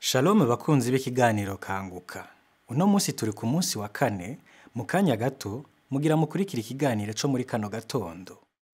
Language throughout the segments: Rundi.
Shalom bakunzi b'ikiganiro kanguka. Uno munsi turi ku munsi wa kane, mu kanya gato mugira mukurikira ikiganiro co muri kano gatondo.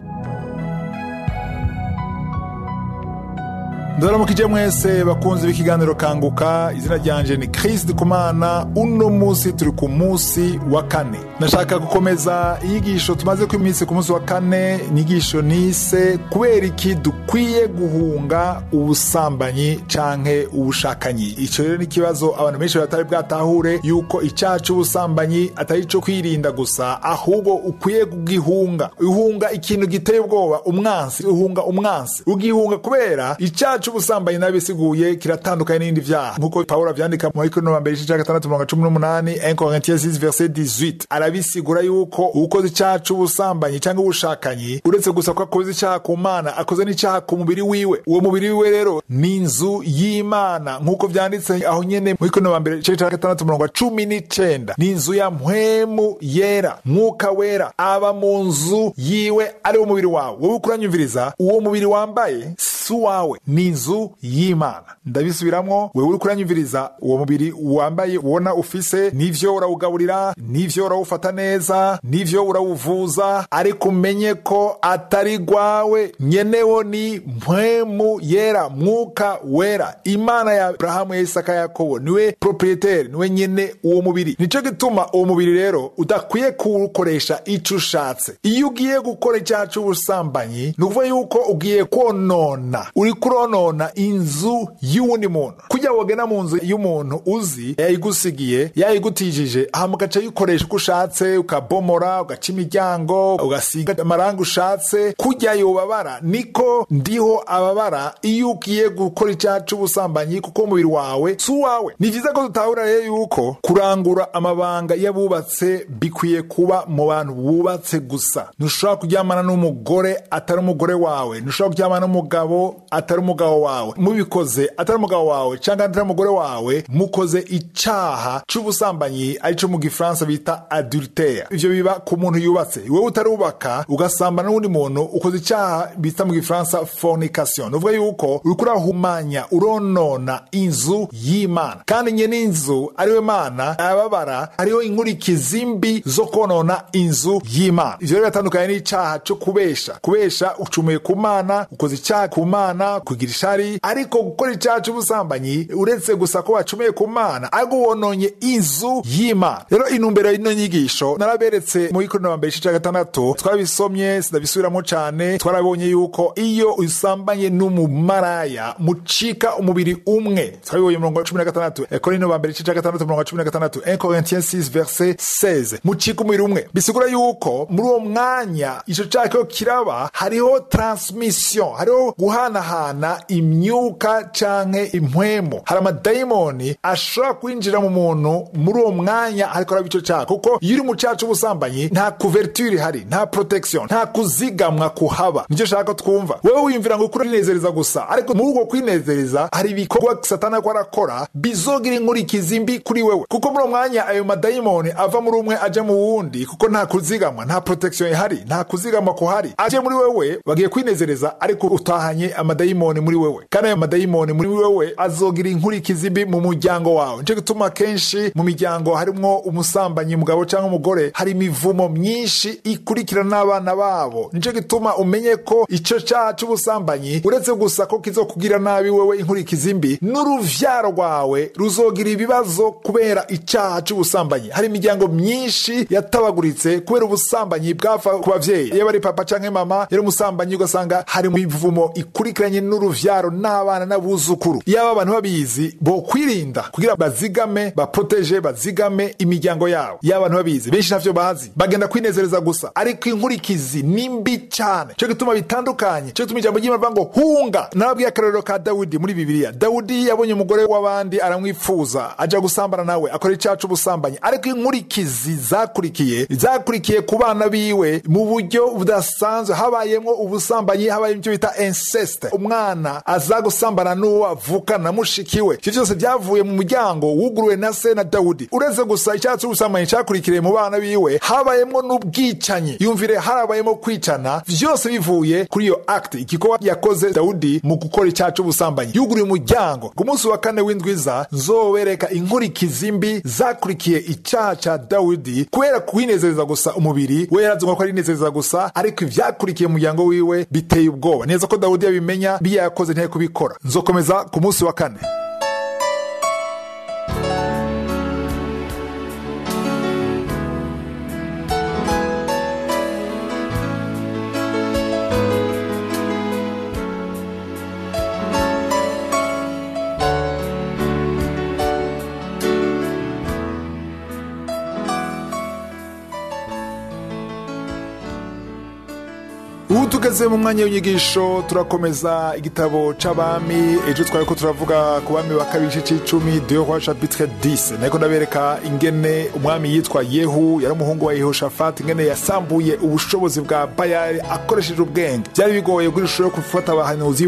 ndabaramukije mwese bakunzi b'ikiganiro kanguka izina ryanje ni Chris Kumana uno munsi turi ku munsi wa kane nashaka gukomeza inyigisho tumaze ku iminsi ku munsi wa kane inyigisho nise kubera iki dukwiye guhunga ubusambanyi canke ubushakanyi ico rero ni ikibazo abantu benshi batari bwatahure yuko icaha c'ubusambanyi atari ico kwirinda gusa ahubwo ukwiye kugihunga uhunga ikintu giteye ubwoba umwansi uhunga umwansi ugihunga kubera icaha c'ubusambanyi nabisiguye kiratandukanye n'ibindi vyaha nk'uko pawulo avyandika mu mariko wa mbere igice ca gatandatu mirongo cumi n'umunani 1 Corinthiens 6 verset 18 arabisigura yuko uwukoze icaha c'ubusambanyi canke ubushakanyi uretse gusa ko akoze icaha ku mana akoze n'icaha ku mubiri wiwe uwo mubiri wiwe rero ni inzu y'imana nk'uko vyanditse aho nyene mu mariko wa mbere igice ca gatandatu mirongo cumi n'icenda ni inzu ya mpwemu yera mwuka wera aba mu nzu yiwe ari wo mubiri wawe wowe ukuranyumviriza uwo mubiri wambaye si uwawe ni inzu y'imana ndabisubiramwo wewe uri kuranyumviriza uwo mubiri wambaye ubona ufise nivyo urawugaburira nivyo urawufata neza nivyo urawuvuza ariko umenye ko atari gwawe nyenewo ni mpwemu yera mwuka wera imana ya aburahamu ya isaka ya yakobo niwe proprietaire niwe nyene uwo mubiri nico gituma uwo mubiri rero udakwiye kuwukoresha ico ushatse iyo ugiye gukora icyaha c'ubusambanyi ni ukuvuga yuko ugiye konona uri kuronona inzu y'uwundi muntu kujya wogena mu nzu y'umuntu uzi yayigusigiye yayigutijije hama ugaca yikoresha uko ushatse ukabomora ugaca imiryango ugasiga amarangi ushatse kujya yobabara niko ndiho ababara iyo ugiye gukora icyaha c'ubusambanyi kuko umubiri wawe si uwawe ni vyiza ko dutahura rero yuko kurangura amabanga y'abubatse bikwiye kuba mu bantu bubatse gusa ntushobora kuryamana n'umugore atari umugore wawe ntushobora kuryamana n'umugabo atari umugabo wawe mubikoze atari umugabo wawe cyangwa atari umugore wawe mukoze icaha c'ubusambanyi arico mu gifaransa bita adultère ivyo biba ku muntu yubatse wewe utarubaka ugasambana n'uwundi muntu ukoze icaha bita mu gifaransa fornication ni uvuga yuko uriko urahumanya uronona inzu y'imana kandi nye n'inzu ariwe mana ababara hariho inkurikizi mbi zo konona inzu y'imana ivyo rero biratandukanye n'icaha co kubesha kubesha ucumuye ku mana ukoze icaha ku mana kugira ishari ariko gukora icyaha c'ubusambanyi uretse gusa ko wacumuye ku mana ariko wononye inzu y'imana rero intumbero y'ino nyigisho naraberetse mu ikorino wa mbere igice ca gatandatu twabisomye sinabisubiramo cane twarabonye yuko iyo usambanye n'umumaraya mucika umubiri umwe twabibonye mirongo cumi na gatandatu korino wa mbere igice ca gatandatu mirongo cumi na gatandatu 1 Corinthiens 6 verset 16 mucika umubiri umwe bisigura yuko muri uwo mwanya ico caha kiho kiraba hariho transmission hariho guhanahana imyuka canke impwemo hari amadayimoni ashobora kwinjira mu muntu muri uwo mwanya ariko araba ico caha kuko iyo uri mu caha c'ubusambanyi nta couverture ihari nta protection nta kuzigamwa kuhaba nicyo shaka twumva wewe wiyumvira ngo ukuri urinezereza gusa ariko muri uko kwinezereza hari ibikorwa satani ariko arakora bizogira inkurikizi mbi kuri wewe kuko muri uwo mwanya ayo madayimoni ava muri umwe aja mu wundi kuko nta kuzigamwa nta protection ihari nta kuzigamwa kuhari aje muri wewe bagiye kwinezereza ariko utahanye amadayimoni muri wewe kandi ayo madayimoni muri wewe azogira inkurikizi mbi mu muryango wawe nico gituma kenshi mu miryango harimwo umusambanyi mugabo cyangwa umugore hari imivumo myinshi ikurikirana n'abana babo nico gituma umenye ko ico caha c'ubusambanyi uretse gusa ko kizokugira nabi wewe inkurikizi mbi n'uruvyaro rwawe ruzogira ibibazo kubera icaha c'ubusambanyi hari imiryango myinshi yatabaguritse kubera ubusambanyi bwava ku bavyeyi iyo bari papa canke mama yari umusambanyi ugasanga hari mu mivumo ikurikiranye n'uruvyaro n'abana n'abuzukuru iyo aba bantu babizi bo kwirinda kugira bazigame baproteje bazigame imiryango yabo iyo abantu babizi benshi ntavyo bazi bagenda kwinezereza gusa ariko inkurikizi ni mbi cane cyo gituma bitandukanye cyo gituma ijambo ry'imana ngo hunga narabwiye akarorero ka dawudi muri bibiliya dawudi yabonye umugore w'abandi aramwifuza aja gusambana nawe akora icaha c'ubusambanyi ariko inkurikizi zakurikiye zakurikiye ku bana biwe mu buryo budasanzwe habayemwo ubusambanyi habaye ivyo bita incest inceste umwana aza gusambana n'uwo avukana na mushiki we ivyo vyose vyavuye mu muryango wuguruwe na se na dawudi uretse gusa icyaha c'ubusambanyi cakurikiriye mu bana biwe habayemwo n'ubwicanyi yumvire harabayemo kwicana vyose bivuye kuri iyo acte igikorwa yakoze dawudi mu gukora icyaha c'ubusambanyi yuguruye umuryango ku munsi wa kane w'indwiza nzobereka inkurikizi mbi zakurikiye icyaha ca dawudi kubera kwinezereza gusa umubiri we yarazumva ko ari inezereza gusa ariko ivyakurikiye mu muryango wiwe biteye ubwoba neza ko dawudi yabimenya biya yakoze ntiyari kubikora nzokomeza ku munsi wa kane ubu tugeze mu mwanya w'inyigisho turakomeza igitabo c'abami ejo twari ko turavuga ku bami ba kabiri igice c'icumi de roi chapitre 10 nariko ndabereka ingene umwami yitwa yehu yari umuhungu wa yehoshafati ingene yasambuye ubushobozi bwa bayali akoresheje ubwenge byari bigoye kuri ishusho yo gufata abahanuzi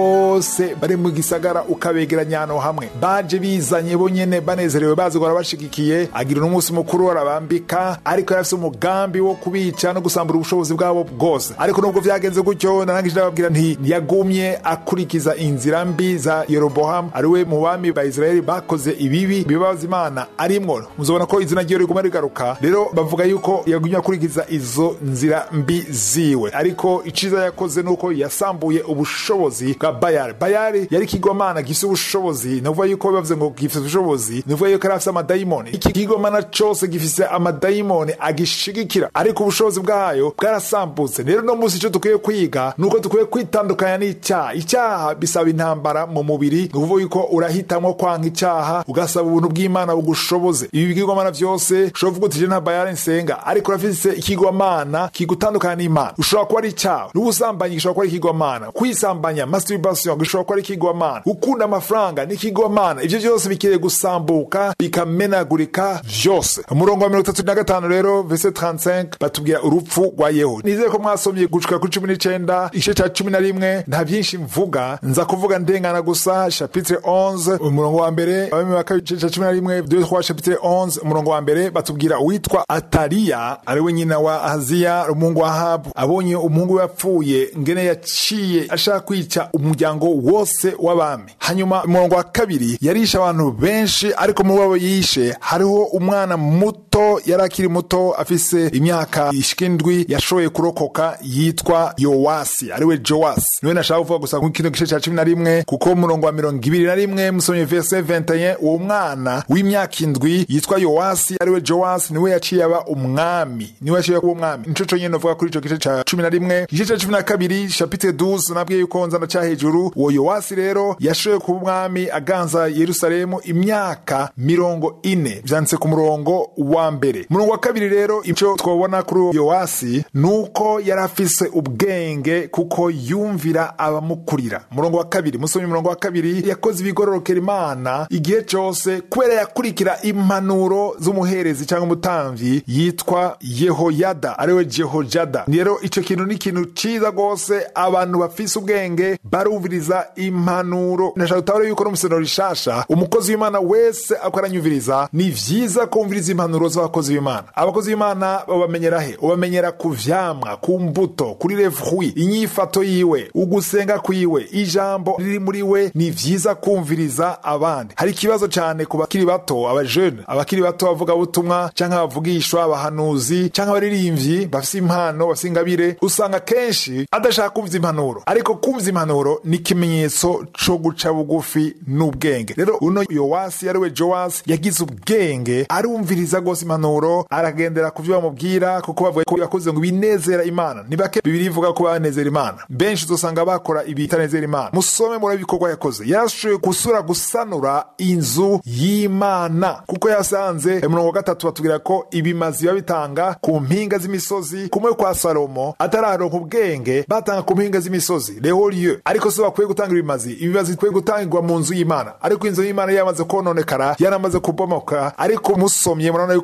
bose bari mu gisagara ukabegeranya ahantu hamwe baje bizanye bonyene banezerewe bazi guhora bashigikiye agira n'umunsi mukuru arabambika ariko yari afise umugambi wo kubica no gusambura ubushobozi bwabo bwose ariko nubwo vyagenze gutyo narangije ndababwira nti yagumye akurikiza inzira mbi za yerobohamu ariwe mu bami ba isirayeli bakoze ibibi bibabaza imana arimwo muzobona ko izina ryiwe riguma rigaruka rero bavuga yuko yagumye akurikiza izo nzira mbi ziwe ariko iciza yakoze nuko yasambuye ubushobozi bwa bayali bayali yari ikigwamana gifise ubushobozi navuga yuko bavuze ngo gifise ubushobozi navuga yuko yari afise amadayimoni iki kigwamana cose gifise amadayimoni agishigikira ariko ubushobozi bwayo bwarasambutse rero no musi icyo dukwiye kwiga ni uko dukwiye kwitandukanya n'icyaha icyaha bisaba intambara mu mubiri ni ukuvuga yuko urahitamo kwanga icyaha ugasaba ubuntu bw'imana bugushoboze ibi bigirwamana byose ushobora kuvuga uti nta bayari nsenga ariko urafise ikigwamana kigutandukanya n'imana ushobora kuba ari icyaha n'ubusambanyi gishobora kuba ari ikigwamana kwisambanya masturbation gishobora kuba ari ikigwamana gukunda amafaranga ni ikigwamana ibyo byose bikeneye gusambuka bikamenagurika byose umurongo wa mirongo itatu na gatanu rero vese 35 batubwira urupfu rwa yehu nizere ko mwasomye gushika kuri cumi n'icenda igice ca cumi na rimwe nta vyinshi mvuga nza kuvuga ndengana gusa chapitre 11 umurongo wa mbere abami ba kabiri igice ca cumi na rimwe deux trois chapitre 11 umurongo wa mbere batubwira uwitwa ataliya ariwe nyina wa ahaziya umuhungu wa ahabu abonye umuhungu we yapfuye ngene yaciye ashaka kwica umuryango wose w'abami hanyuma umurongo wa kabiri yarishe abantu benshi ariko mu babo yishe hariho umwana muto yari akiri muto afise imyaka ishika indwi yashoboye kurokoka yitwa yowasi ariwe jowasi niwe nashaka kuvuga gusa ku kino gice ca cumi na rimwe kuko umurongo wa mirongo ibiri na rimwe musomye verse 21 uwo mwana w'imyaka indwi yitwa yowasi ariwe jowasi niwe yaciye aba umwami niwe yaciye kuba umwami nico conyene novuga kuri ico gice ca cumi na rimwe igice ca cumi na kabiri chapitre 12 nabwiye yuko nza ndaca hejuru uwo yowasi rero yashoboye kuba umwami aganza yerusalemu imyaka mirongo ine vyanditse ku murongo wa mbere umurongo wa kabiri rero ico twabona kuri yowasi nuko yari afise ubwenge kuko yumvira abamukurira umurongo wa kabiri musomye umurongo wa kabiri yakoze ibigororokera imana igihe cose kubera yakurikira impanuro z'umuherezi cyangwa umutamvyi yitwa yehoyada ariwe jehojada rero ico kintu ni ikintu ciza rwose abantu bafise ubwenge barumviriza impanuro nashaka gutabara yuko no musenero rishasha umukozi w'imana wese ako aranyumviriza ni vyiza kumviriza impanuro z'abakozi b'imana abakozi b'imana babamenyera he ubamenyera ku vyamwa ku mbuto kuri revui inyifato yiwe ugusenga kwiwe ijambo riri muri we ni vyiza kumviriza abandi hari ikibazo cyane ku bakiri bato abajene abakiri bato bavuga butumwa canke abavugishwa abahanuzi canke abaririmbyi bafise impano bafise ingabire usanga kenshi adashaka kumva impanuro ariko kumva impanuro ni ikimenyetso co guca bugufi n'ubwenge rero uno yowasi ariwe jowasi yagize ubwenge arumviriza rwose impanuro aragendera ku vyo bamubwira kuko bavuga ko yakoze ngo binezera imana ni bake bibiri ivuga ko banezera imana benshi uzosanga bakora ibitanezera imana musome muri ibikorwa yakoze yarashoboye gusura gusanura inzu y'imana kuko yasanze umurongo wa gatatu batubwira ko ibimazi biba bitanga ku mpinga z'imisozi kumwe kwa salomo atararonka ubwenge batanga ku mpinga z'imisozi rehoriyo ariko so bakwiye gutanga ibimazi ibimazi bikwiye gutangirwa mu nzu y'imana ariko inzu y'imana yamaze kononekara yaramaze kubomoka ariko musomye murabona yuko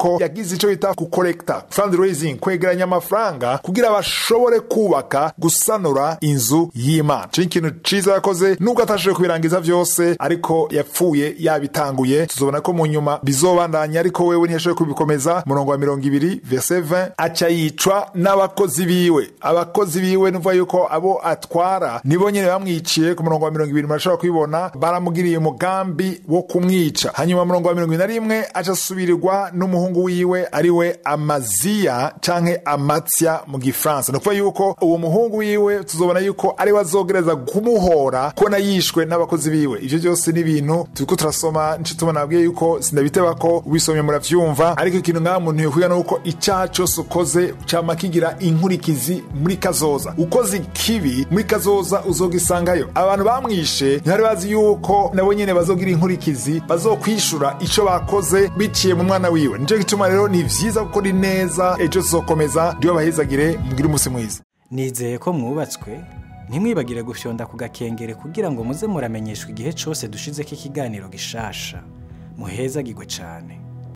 yuko yagize icyo bita kukorekta fundraising kwegeranya amafaranga kugira bashobore kubaka gusanura inzu y'imana cyo ikintu ciza yakoze nubwo atashoboye kubirangiza vyose ariko yapfuye yabitanguye tuzobona ko mu nyuma bizobandanya ariko wewe ntiyashoboye kubikomeza murongo wa mirongo ibiri verse 20 aca yicwa n'abakozi biwe abakozi biwe nuvuga yuko abo atwara nibo nyene bamwiciye ku murongo wa mirongo ibiri murashobora kubibona baramugiriye umugambi wo kumwica hanyuma murongo wa mirongo ibiri na rimwe aca asubirirwa n'umuhungu wiwe ariwe amaziya canke amatsya mu gifaransa ni ukuvuga yuko uwo muhungu wiwe tuzobona yuko ariwe azogereza kumuhora kubona yishwe n'abakozi biwe ivyo byose ni ibintu turiko turasoma nico tubona nabwiye yuko sindabiteba ko ubisomye muravyumva ariko ikintu ngaha muntu yokwiga nuko icaha cose ukoze cama kigira inkurikizi muri kazoza ukoze ikibi muri kazoza uzogisangayo abantu bamwishe ntibari bazi yuko nabo nyene bazogira inkurikizi bazokwishura ico bakoze biciye mu mwana wiwe nico gituma rero ni vyiza gukora ineza ejo tuzokomeza ndiyo bahezagire mugire umunsi mwiza nizeye ko mwubatswe ntimwibagire gufyonda ku gakengere kugira ngo muze muramenyeshwa igihe cyose dushizeko ikiganiro gishasha muhezagirwe cyane